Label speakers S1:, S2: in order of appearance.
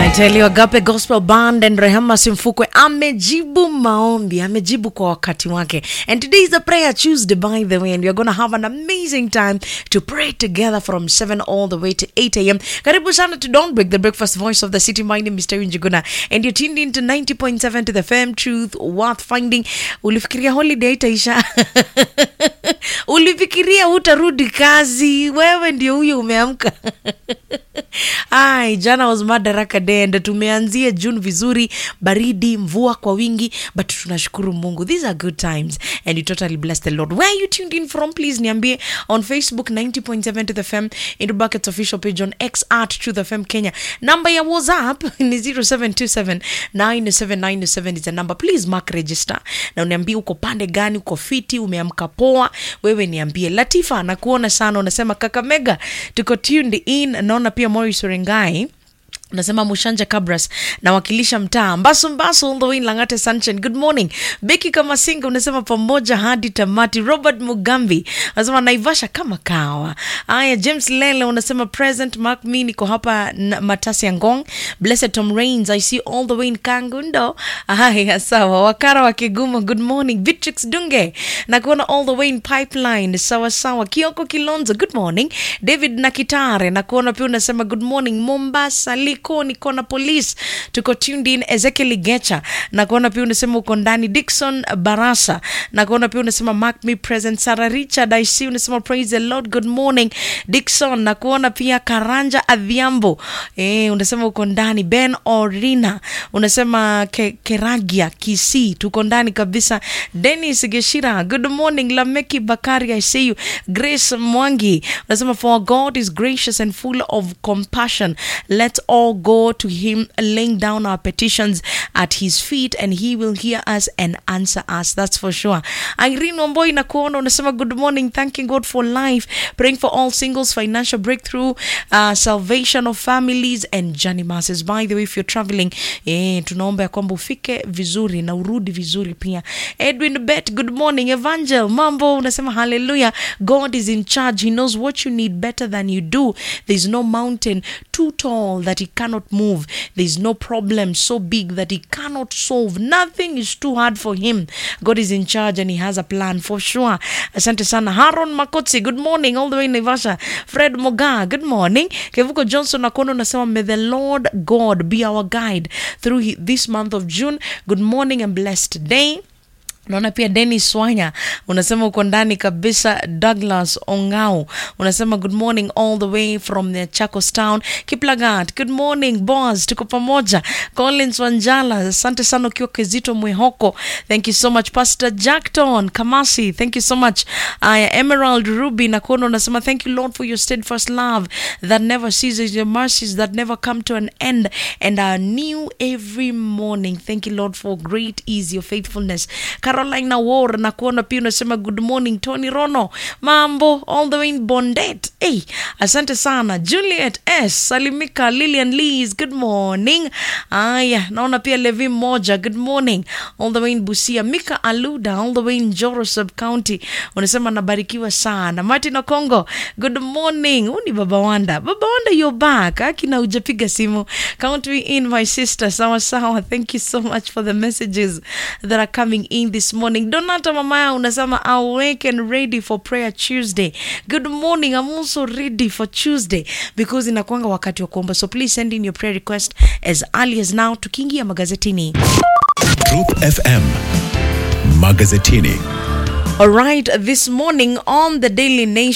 S1: I tell you, Agape Gospel Band and Rehema Simfukwe amejibu maombi, amejibu kwa wakati wake. And today is a prayer Tuesday by the way and we are going to have an amazing time to pray together from 7 all the way to 8 a.m. Karibu sana to Don't Break the Breakfast Voice of the City. My name is Terry Njuguna and you're tuned in to 90.7 to the FM Truth Worth Finding. Ulifikiria holiday itaisha? Ulifikiria hutarudi kazi? Wewe ndio huyo umeamka. Ai, jana was Madaraka Day and tumeanzia June vizuri, baridi, mvua kwa wingi, but tunashukuru Mungu. These are good times and you totally bless the Lord. Where are you tuned in from? Please niambie on Facebook 90.7 to the FM, into Buckets official page on X at Truth FM Kenya. Number ya WhatsApp ni 0727 97997 is the number. Please mark register na uniambie uko pande gani, uko fiti, umeamka poa. Wewe niambie. Latifa, nakuona sana, unasema Kakamega, tuko tuned in. Naona pia Morris Orengai unasema mushanja cabras nawakilisha mtaa mbasu mbasu all the way in langate sunshine good morning beki kama singa unasema pamoja hadi tamati robert mugambi unasema naivasha kama kawa haya james lele unasema present mark me niko hapa na- matasi ya ngong blessed tom rains i see all the way in kangundo haya sawa wakara wa kigumo good morning vitrix dunge na kuona all the way in pipeline sawa sawa kioko kilonzo good morning david nakitare na kuona pia unasema good morning mombasa likoni kona police tuko tuned in ezekiel gecha na kuona pia unasema uko ndani dikson barasa na kuona pia unasema mark me present sara richard i see unasema praise the lord good morning dikson na kuona pia karanja adhiambo eh, unasema uko ndani ben orina unasema ke, keragia kisi tuko ndani kabisa denis geshira good morning lameki bakari i see you grace mwangi unasema for god is gracious and full of compassion let's all go to him laying down our petitions at his feet and he will hear us and answer us that's for sure irene wamboi na kuona unasema good morning thanking god for life praying for all singles financial breakthrough uh, salvation of families and journey masses by the way if you're traveling eh, tunaomba ya kwamba ufike vizuri na urudi vizuri pia edwin bet good morning evangel mambo unasema hallelujah god is in charge he knows what you need better than you do there's no mountain too tall that he cannot move there's no problem so big that he cannot solve nothing is too hard for him god is in charge and he has a plan for sure asante sana haron makotsi good morning all the way in naivasha fred moga good morning kevuko johnson nakono unasema may the lord god be our guide through hi- this month of june good morning and blessed day naona pia denis swanya unasema uko ndani kabisa douglas ongao unasema good morning all the way from the chacos town kiplagat good morning bos tuko pamoja collins wanjala asante sana ukiwa kizito mwehoko thank you so much pastor jackton kamasi thank you so much aya emerald ruby nakuona unasema thank you lord for your steadfast love that never ceases your mercies that never come to an end and are new every morning thank you lord for great is your faithfulness caroline war na kuona pia unasema good morning tony rono mambo all the way in bondet hey, asante sana juliet s salimika lilian lees good morning aya naona pia levi moja good morning all the way in busia mika aluda all the way in joro sub county unasema nabarikiwa sana martin okongo good morning huu ni baba wanda baba wanda you're back akina ujapiga simu count me in my sister sawa sawa thank you so much for the messages that are coming in this morning donata mamaya unasema awake and ready for prayer tuesday good morning i'm also ready for tuesday because inakwanga wakati wa kuomba so please send in your prayer request as early as now tukiingia magazetini
S2: Truth FM Magazetini.
S1: All right, this morning on the Daily Nation.